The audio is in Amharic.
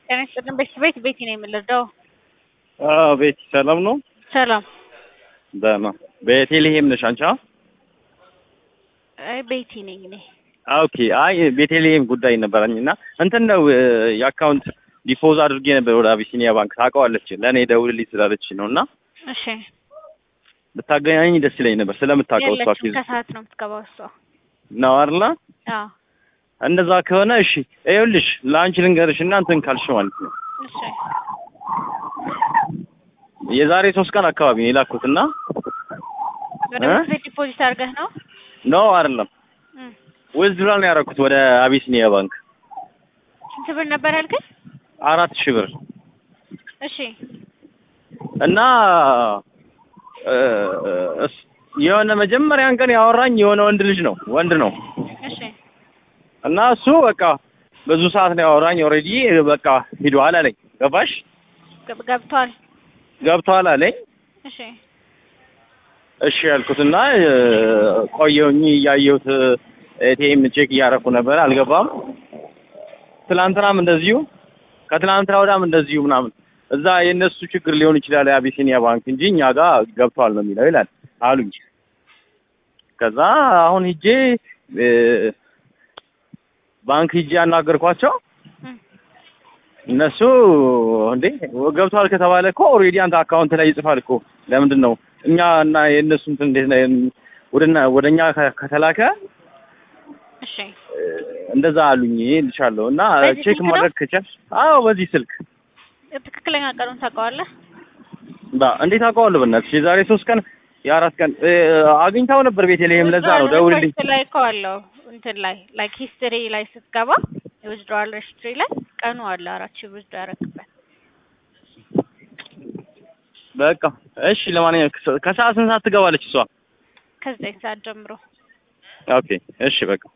ጤና ይስጥልን ቤት ቤት ቤቲ ነው የምንረዳው። አዎ ቤቲ ሰላም ነው? ሰላም። ደህና። ቤተልሔም ነሽ አንቺ? አ? አይ ቤቲ ነኝ እኔ። ኦኬ። አይ ቤተልሔም ጉዳይ ነበረኝ እና እንትን ነው የአካውንት ዲፖዝ አድርጌ ነበር ወደ አቢሲኒያ ባንክ ታውቀዋለች። ለእኔ ደውልልኝ ስላለች ነው እና እሺ ብታገናኝ ደስ ይለኝ ነበር ስለምታውቀው እሷ የለችም፣ ኬዝ ከሰዓት ነው የምትገባው እሷ። ነው አይደለ? አዎ እንደዛ ከሆነ እሺ፣ ይኸውልሽ ለአንቺ ልንገርሽ እና እንትን ካልሽ ማለት ነው እሺ የዛሬ ሶስት ቀን አካባቢ ነው የላኩት እና ወደ እ? ቤት ቤት ዲፖዚት አድርገህ ነው? ኖ አይደለም እም። ዊዝድራል ነው ያደረኩት ወደ አቢሲኒያ ባንክ ስንት ብር ነበር ያልከኝ? አራት ሺህ ብር እሺ እና እ፣ እስ- የሆነ መጀመሪያን ቀን ያወራኝ የሆነ ወንድ ልጅ ነው ወንድ ነው እሺ እና እሱ በቃ ብዙ ሰዓት ነው ያወራኝ። ኦልሬዲ በቃ ሂዷል አለኝ። ገባሽ? ገብ- ገብቷል። ገብቷል አለኝ። እሺ እሺ ያልኩትና እ፣ ቆየሁኝ እያየሁት ኤቲኤም ቼክ እያደረኩ ነበር፣ አልገባም። ትላንትናም እንደዚሁ ከትላንትና ወዳም እንደዚሁ ምናምን እዛ የእነሱ ችግር ሊሆን ይችላል የአቢሲኒያ ባንክ እንጂ እኛ ጋር ገብቷል ነው የሚለው ይላል አሉኝ። ከዛ አሁን ሂጄ እ፣ ባንክ ሂጄ ያናገርኳቸው እም። እነሱ እንዴ ገብቷል ከተባለ እኮ ኦልሬዲ አንተ አካውንት ላይ ይጽፋል እኮ ለምንድን ነው እኛ እና የእነሱ እንትን እንዴት ነው ወደና ወደኛ ከ- ከተላከ እሺ እ፣ እንደዛ አሉኝ ልሻለሁ እና በዚህ ቼክ ስልክ ነው? ማድረግ ከቻልሽ አዎ በዚህ ስልክ ትክክለኛ ቀኑን ታውቀዋለህ? ባ እንዴት አውቀዋለሁ በእናትሽ የዛሬ ሶስት ቀን የአራት ቀን እ፣ አግኝታው ነበር ቤተልሔም ለዛ ነው ደውልልኝ ሪፖርት ላይ እኮ አለው እንትን ላይ ላይክ ሂስትሪ ላይ ስትገባ የዊዝድሮዋል ሂስትሪ ላይ ቀኑ አለ አራት ሺህ ዊዝድሮ ያደረግበት በቃ እሺ ለማንኛውም ከሰ- ከሰዓት ስንት ሰዓት ትገባለች እሷ ከዘጠኝ ሰዓት ጀምሮ ኦኬ እሺ በቃ